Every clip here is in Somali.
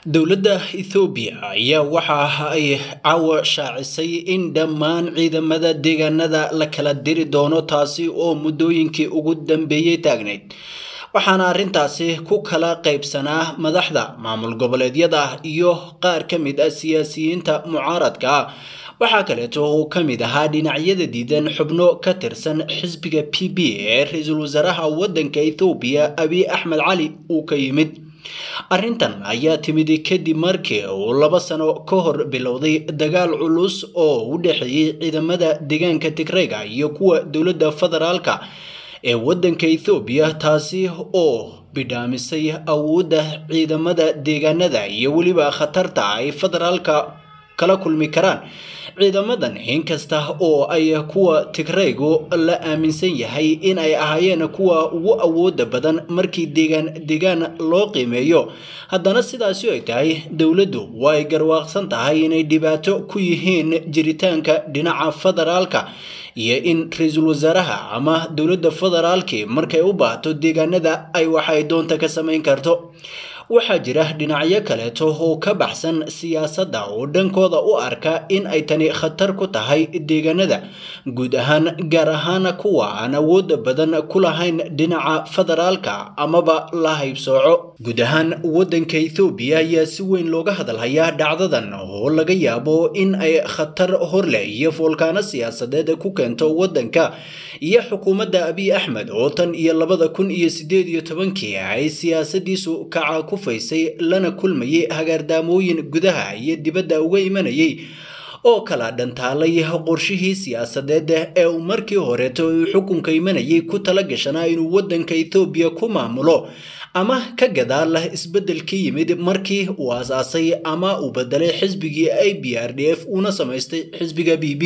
dowladda ethoobiya ayaa waxa ay caawa shaacisay in dhammaan ciidamada deegaanada la kala diri doono taasi oo muddooyinkii ugu dambeeyey taagnayd waxaana arrintaasi ku kala qaybsanaa madaxda maamul goboleedyada iyo qaar ka mid ah siyaasiyiinta mucaaradka ah waxaa kaleeto uu ka mid ahaa dhinacyada diidan xubno ka tirsan xisbiga p b ee ra-iisul wasaaraha waddanka ethoobiya abiy axmed cali uu ka yimid arrintan ayaa timid kadib markii uu laba sano ka hor bilowday dagaal culus oo u dhexeeyey ciidamada deegaanka tigreyga iyo kuwa dowladda federaalka ee waddanka ethoobiya taasi oo bidhaamisay awoodda ciidamada deegaanada iyo weliba khatarta ay federaalka kala kulmi karaan ciidamadan inkasta oo ay kuwa tigreygu la aaminsan yahay in ay ahaayeen kuwa ugu awooda badan markii deegaan deegaan loo qiimeeyo haddana sidaasi ay tahay dowladdu waa ay garwaaqsan tahay inay dhibaato ku yihiin jiritaanka dhinaca federaalka iyo in ra-iisul wasaaraha ama dowladda federaalkii markay u baahato deegaanada ay waxay doonta ka samayn karto waxaa jira dhinacyo kaleeto oo ka baxsan siyaasadda oo dhankooda u arka in ay tani khatar ku tahay deegaanada guud ahaan gaar ahaan kuwa aan awooda badan ku lahayn dhinaca federaalka amaba la haybsooco guud ahaan waddanka ethoobiya ayaa si weyn looga hadalhayaa dhacdadan oo laga yaabo in ay khatar horleh iyo foolkaano siyaasadeed ku keento waddanka iyo xukuumadda abiy axmed oo tan iyo labada kun iyo sideed iyo tobankii ay siyaasadiisu kaca faysay lana kulmayay hagaardaamooyin gudaha iyo dibadda uga imanayay oo kala dhantaalay qorshihii siyaasadeed ee uu markii horeeto uu xukunka imanayay ku tala gashanaa inuu waddanka ethoobiya ku maamulo ama ka gadaal isbeddelkii yimid markii uu aasaasay ama uu bedelay xisbigii a b r d f uuna samaystay xisbiga b b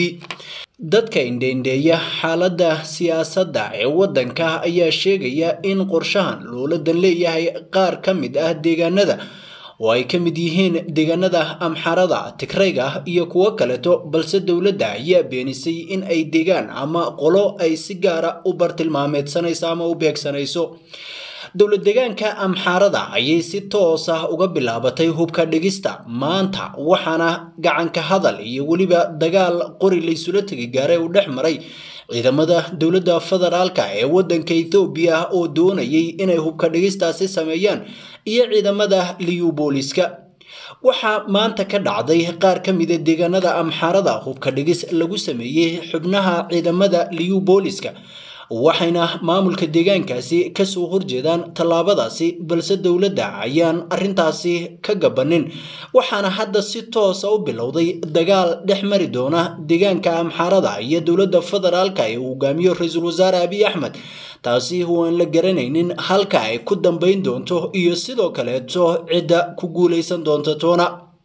dadka indheindheeya xaaladda siyaasadda ee waddanka ayaa sheegaya in qorshahan lowladan leeyahay qaar ka mid ah deegaanada oo ay ka mid yihiin deegaanada amxarada tigreyga iyo kuwo kaleeto balse dowladda ayaa beenisay in ay deegaan ama qolo ay si gaara u bartilmaameedsanayso ama u beegsanayso dowlad deegaanka amxaarada ayay si toos ah uga bilaabatay hubka dhigista maanta waxaana gacanka hadal iyo weliba dagaal qori laysula tegi gaaray uu dhex maray ciidamada dowladda federaalka ee waddanka ethoobiya oo doonayay inay hubka dhigistaasi sameeyaan iyo ciidamada liyubooliska waxaa maanta ka dhacday qaar ka mida deegaanada amxaarada hubka dhigis lagu sameeyey xubnaha ciidamada liyubooliska waxayna maamulka deegaankaasi kasoo horjeedaan tallaabadaasi balse dowladda ayaan arrintaasi ka gabanin waxaana hadda si toosa u bilowday dagaal dhex mari doona deegaanka amxaarada iyo dowladda federaalka ee uu hogaamiyo ra-iisul wasaare abiy axmed taasi oo aan la garanaynin halka ay ku dambayn doonto iyo sidoo kaleeto cidda ku guulaysan doonta toona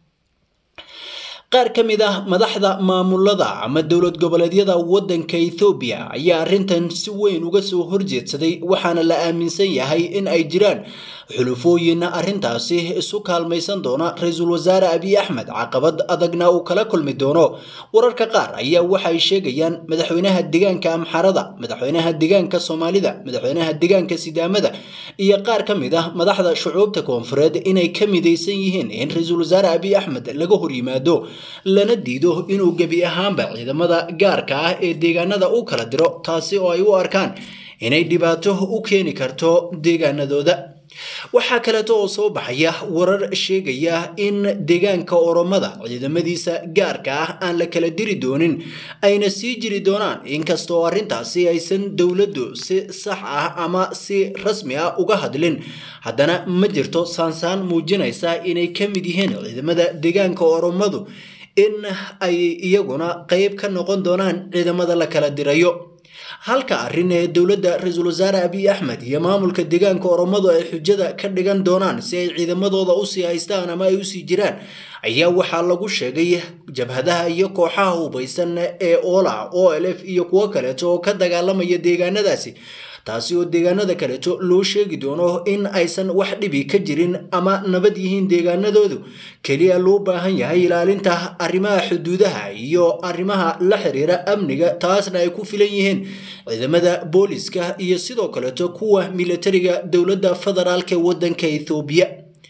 qaar ka mid ah madaxda maamulada ama dowlad goboleedyada waddanka ethoobiya ayaa arrintan si weyn uga soo horjeedsaday waxaana la aaminsan yahay in ay jiraan xulufooyin arrintaasi isu kaalmaysan doona ra-iisul wasaare abiy axmed caqabad adagna uu kala kulmi doono wararka qaar ayaa waxay sheegayaan madaxweynaha deegaanka amxarada madaxweynaha deegaanka soomaalida madaxweynaha deegaanka sidaamada iyo qaar ka mid ah madaxda shucuubta koonfureed inay ka midaysan yihiin in ra-iisul wasaare abiy axmed laga horyimaado lana diido inuu gebi ahaanba ciidamada gaarka ah ee deegaanada u kala diro taasi oo ay u arkaan inay dhibaato u keeni karto deegaanadooda waxaa kaleeto oo soo baxaya warar sheegaya in deegaanka oromada ciidamadiisa gaarka ah aan la kala diri doonin ayna sii jiri doonaan inkastoo arrintaasi aysan dowladdu si sax ah ama si rasmi ah uga hadlin haddana ma jirto saansaan muujinaysa inay ka mid yihiin ciidamada deegaanka oromadu in ay iyaguna qayb ka noqon doonaan ciidamada la kala dirayo halka arrin ee dowladda ra-iisul wasaare abiy axmed iyo maamulka deegaanka oromadu ay xujada ka dhigan doonaan si ay ciidamadooda usii haystaan ama ay usii jiraan ayaa waxaa lagu sheegay jabhadaha iyo kooxaha hubaysan ee ola o l f iyo kuwo kaleeto oo ka dagaalamaya deegaanadaasi taasi oo deegaanada kaleeto loo sheegi doono in aysan wax dhibi ka jirin ama nabad yihiin deegaanadoodu keliya loo baahan yahay ilaalinta arrimaha xuduudaha iyo arrimaha la xiriira amniga taasna ay ku filan yihiin ciidamada booliska iyo sidoo kaleeto kuwa militariga dowladda federaalk ee waddanka ethoobiya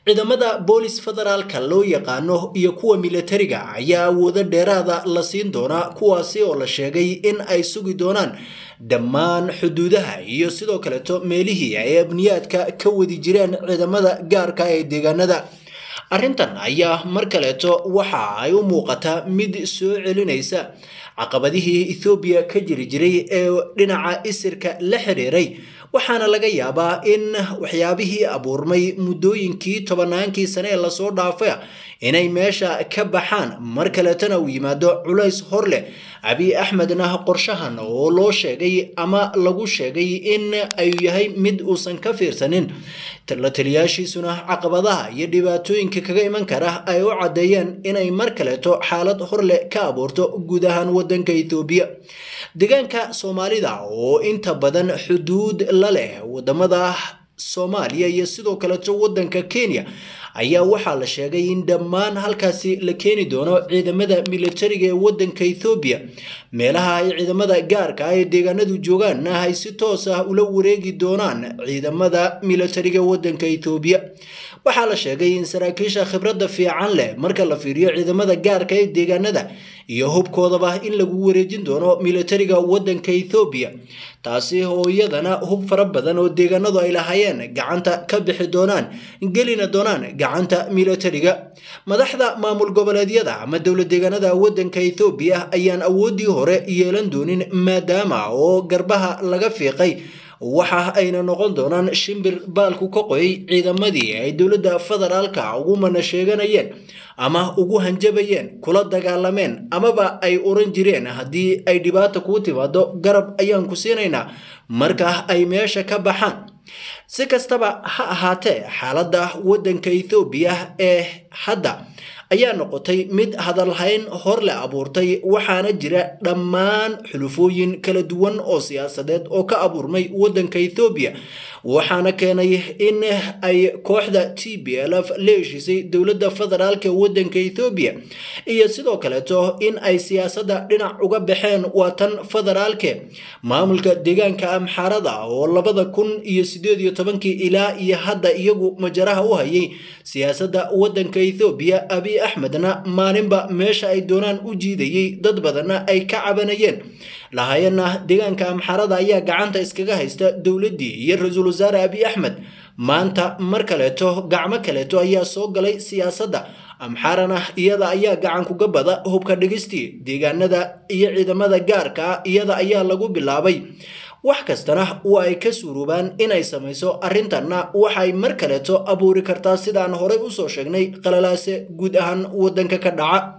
ciidamada boolis federaalka loo yaqaano iyo kuwa militariga ayaa awoodo dheeraada la siin doonaa kuwaasi oo la sheegay in ay sugi doonaan dhammaan xuduudaha iyo sidoo kaleeto meelihii ay amniyaadka ka wadi jireen ciidamada gaarka ee deegaanada arrintan ayaa mar kaleeto waxa ay u muuqataa mid soo celinaysa caqabadihii ethoobiya ka jiri jiray ee dhinaca isirka la xiriiray waxaana laga yaabaa in waxyaabihii abuurmay muddooyinkii tobannaankii sane ee lasoo dhaafay inay meesha ka baxaan mar kaleetana uu yimaado culays hor leh abiy axmedna qorshahan oo loo sheegay ama lagu sheegay in ay yahay mid uusan ka fiirsanin la taliyaashiisuna caqabadaha iyo dhibaatooyinka kaga iman kara ay u caddeeyeen inay mar kaleeto xaalad horleh ka abuurto guud ahaan waddanka ethoobiya deegaanka soomaalida oo inta badan xuduud la leh wadamada soomaaliya iyo sidoo kaleeto waddanka kenya ayaa waxaa la sheegay in dhammaan halkaasi la keeni doono ciidamada militariga ee waddanka ethoobiya meelaha ay ciidamada gaarka ah ee deegaanadu joogaanna ay si toos ah ula wareegi doonaan ciidamada militariga waddanka ethoobiya waxaa la sheegay in saraakiisha khibradda fiican leh marka la fiiriyo ciidamada gaarka ee deegaanada iyo hubkoodaba in lagu wareejin doono militariga waddanka ethoobiya taasi oo iyadana hub fara badan oo deegaanadu ay lahaayeen gacanta ka bixi doonaan gelina doonaan gacanta militariga madaxda maamul goboleedyada ama dowlad deegaanada waddanka ethoobiya ayaan awooddii hore yeelan doonin maadaama oo garbaha laga fiiqay waxa ayna noqon doonaan shimbir baalku ka qoyay ciidamadii ay dowladda federaalka ugu mana sheeganayeen ama ugu hanjabayeen kula dagaalameen amaba ay oran jireen haddii ay dhibaata kuu timaado garab ayaan ku siinaynaa marka ay meesha ka baxaan si kastaba ha ahaatee xaaladda waddanka ethoobiya ee hadda ayaa noqotay mid hadalhayn hor le abuurtay waxaana jira dhammaan xulufooyin kala duwan oo siyaasadeed oo ka abuurmay waddanka ethoobiya waxaana keenay in ay kooxda t b l f la heshiisay dowladda federaalka waddanka ethoobiya iyo sidoo kaleeto in ay siyaasadda dhinac uga baxeen waa tan federaalke maamulka deegaanka amxaarada oo labada kun iyo sideed iyo tobankii ilaa iyo hadda iyagu majaraha u hayay siyaasadda waddanka ethoobiya abiy axmedna maalinba meesha ay doonaan u jiidayay dad badanna ay ka cabanayeen lahaayeenna deegaanka amxaarada ayaa gacanta iskaga haysta dowladdii iyo ra-iisul wasaare abiy axmed maanta mar kaleeto gacmo kaleeto ayaa soo galay siyaasadda amxaarana iyada ayaa gacan kuga bada hubka dhigistii deegaanada iyo ciidamada gaarka iyada ayaa lagu bilaabay wax kastana waa ay ka suuroobaan inay samayso arrintanna waxay mar kaleeto abuuri kartaa sidaan horey usoo sheegnay qalalaase guud ahaan waddanka ka dhaca